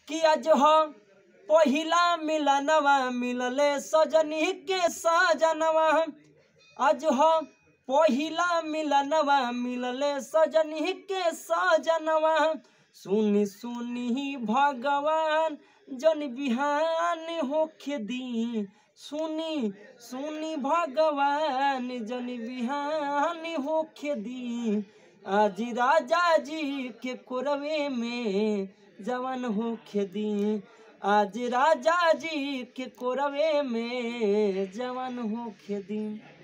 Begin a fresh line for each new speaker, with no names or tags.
कि आज हो पहिला मिलनवा मिलले सजनी के सजनवा आज हो पहिला मिलनवा मिलले सजनी के सजनवा सुनी सुनी भगवान जन बिहान होखे दी सुनी सुनी भगवान जन बिहान होखे दी आज राजा जी के कोरवे में जवन होखे दी आज राजा जी के कोरवे में जवन होखे दी